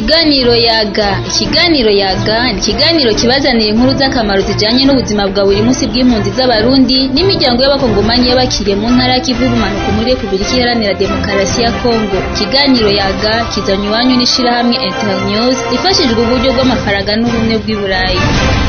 Ikiganiro yaga ikiganiro yaga ni ikiganiro kibazanira inkuru z'akamaro zijanye n'ubuzima bwa buri munsi bw'impunzi z'abarundi n'imiryango y'abakongomanyi y'abakiriye mu ntara y'ikivu y'ubumanuko muri Repubulika Iharanira Demokarasi ya Kongo ikiganiro yaga kizanywe iwanyu n'ishirahamwe Internews rifashijwe uburyo bw'amafaranga n'ubumwe bw'i Burayi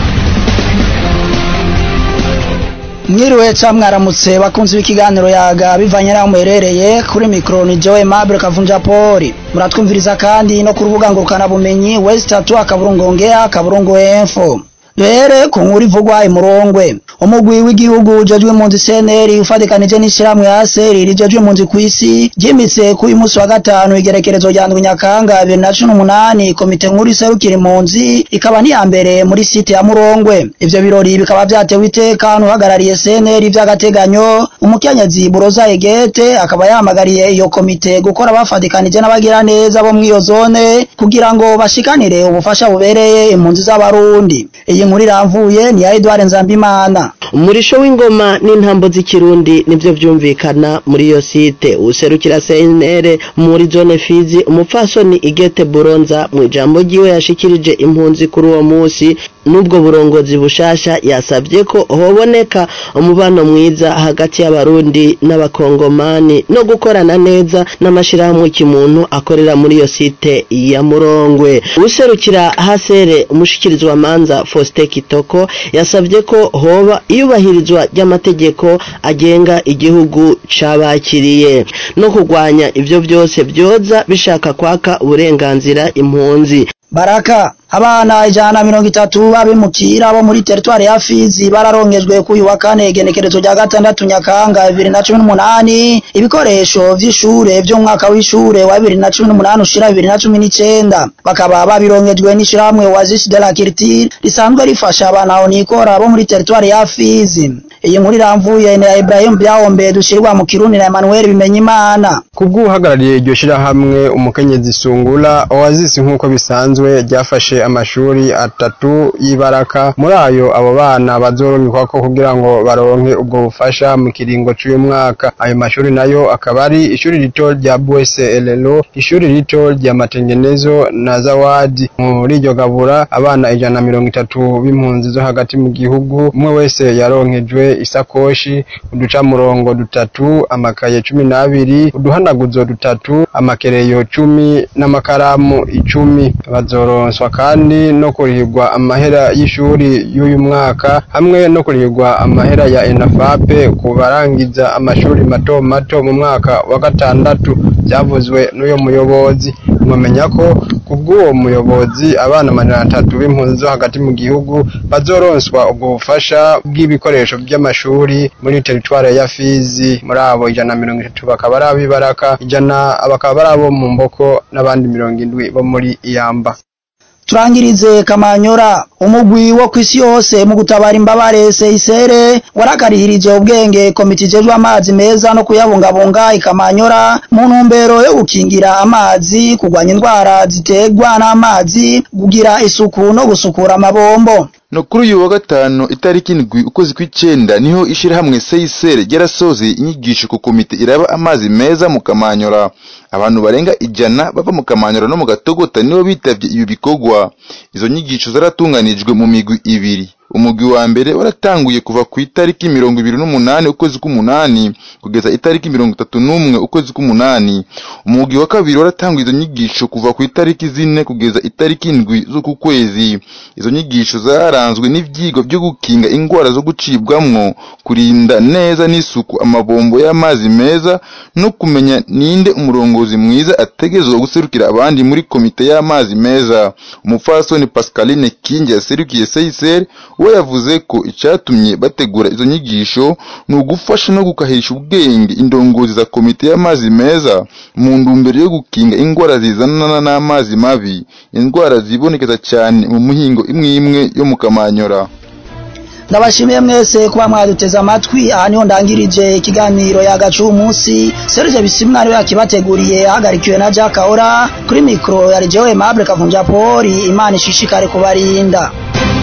mwiriwe ca mwaramutse bakunzi b'ikiganiro yaga bivanye n'aho muherereye kuri mikoro ni Joe Mabure Kavunja Poli muratwumviriza kandi no ku rubuga ngurukana bumenyi West Tatu akaburungu ongea akaburungu info duhere ku nkuru ivugwa imurongwe umugwi w'igihugu ujejwe impunzi CNL ufatikanije n'ishirahamwe ASR rijejwe impunzi kw'isi ryimitse ku uyu munsi wa gatanu igerekerezo rya ndwi Nyakanga 2018 komite nkuru iserukira impunzi ikaba ni ya mbere muri site ya Murongwe ivyo birori bikaba vyatewe iteka n'uhagarariye CNL vy'agateganyo umukenyezi Buroza Egete akaba yahamagariye iyo komite gukora bafatikanije n'abagira neza bo mw'iyo zone kugira ngo bashikanire ubufasha bubereye impunzi z'abarundi iyi nkuru iramvuye ni ya Edouard Nzambimana umurisho w'ingoma n'intambo z'ikirundi nivyo vyumvikana muri iyo site userukira CNR muri zone Fizi umupfasoni Igete Buronza mu ijambo ryiwe yashikirije impunzi kuri uwo musi n'ubwo burongozi bushasha yasabye ko hoboneka umubano mwiza hagati y'abarundi n'abakongomani no gukorana neza n'amashirahamwe kimuntu akorera muri iyo site ya Murongwe userukira hasere umushikirizwa manza Faustin Kitoko yasabye ko hoba iyubahirizwa ry'amategeko agenga igihugu cabakiriye no kurwanya ivyo byose byoza bishaka kwaka uburenganzira impunzi Baraka abana ijana na mirongo itatu babimukira bo muri teritwari ya Fizi bararongejwe ku uyu wa kane igenekerezo rya gatandatu Nyakanga bibiri na cumi n'umunani ibikoresho vy'ishure vy'umwaka w'ishure wa bibiri na cumi n'umunani ushira bibiri na cumi n'icenda bakaba babirongejwe n'ishirahamwe Oasis de la Culture risanzwe rifasha abana onikora bo muri teritwari ya Fizi iyi nkuru iramvuye na Ibrahim Byahombe dushirwa mu Kirundi na Emmanuel Bimenyimana kubw'uhagarariye iryo shirahamwe umukenyezi Sungula Oasis nk'uko bisanzwe ryafashe amashuri atatu y'ibaraka muri ayo abo bana bazorungikwa ko kugira ngo baronke ubwo bufasha mu kiringo c'uyu mwaka ayo mashuri nayo akaba ari ishuri rito rya Bwese Elelo ishuri rito rya Matengenezo na Zawadi muri iryo gabura abana ijana na mirongo itatu b'impunzi zo hagati mu gihugu umwe wese yaronkejwe isakoshi uducamurongo dutatu amakaye cumi n'abiri uduhanaguzo dutatu amakereyo cumi n'amakaramu icumi bazoronswa kandi no kurihirwa amahera y'ishuri y'uyu mwaka hamwe no kurihirwa amahera ya enafape ku barangiza amashuri mato mato mu mwaka wa gatandatu byavuzwe n'uyo muyobozi mwamenya ko kubw'uwo muyobozi abana amajana atatu b'impunzi zo hagati mu gihugu bazoronswa ubwo bufasha bw'ibikoresho by'amashuri muri teritwari ya Fizi muri abo ijana na mirongo itatu bakaba ari ab'ibaraka ijana bakaba ari abo mu mboko n'abandi mirongo indwi bo muri iyamba turangirize kamanyora umugwi wo kwisi yose mu gutabara imbabare seisere warakarihirije ubwenge komite ijejwe amazi meza no kuyabungabunga ikamanyora mu ntumbero yo gukingira amazi kurwanya indwara ziterwa n'amazi kugira isuku no gusukura amabombo no kuri uyu wa gatanu itariki indwi ukwezi kw'icenda niho ishirahamwe seisere ryarasoze inyigisho ku komite iraba amazi meza mu kamanyora abantu barenga ijana bava mu kamanyora no mu gatogota nibo bitavye ibi bikorwa izo nyigisho zaratunganijwe mu migwi ibiri umugwi wa mbere waratanguye kuva ku itariki mirongo ibiri n'umunani ukwezi k'umunani kugeza itariki mirongo itatu n'umwe ukwezi k'umunani umugwi wa kabiri waratanguye izo nyigisho kuva ku itariki zine kugeza itariki indwi z'uku kwezi izo nyigisho zaranzwe n'ivyigwa vyo gukinga ingwara zo gucibwamwo kurinda neza n'isuku amabombo y'amazi meza no kumenya ninde umurongozi mwiza ategerezwa guserukira abandi muri komite y'amazi meza umupfasoni Pascaline Kingi yaserukiye Seyser we yavuze ko icyatumye bategura izo nyigisho ni ugufasha no gukahisha ubwenge indongozi za komite y'amazi meza mu ntumbero yo gukinga indwara zizanana n'amazi mabi indwara zibonekeza cyane mu mihingo imwe imwe yo mu kamanyora ndabashimiye mwese kuba mwaduteze amatwi aha niho ndangirije ikiganiro yagacu umunsi Serge Bisimwa ariwe yakibateguriye ahagarikiwe na Jack Ahora kuri mikro yari Joe Mable Kavunja Poli Imana ishishikare kubarinda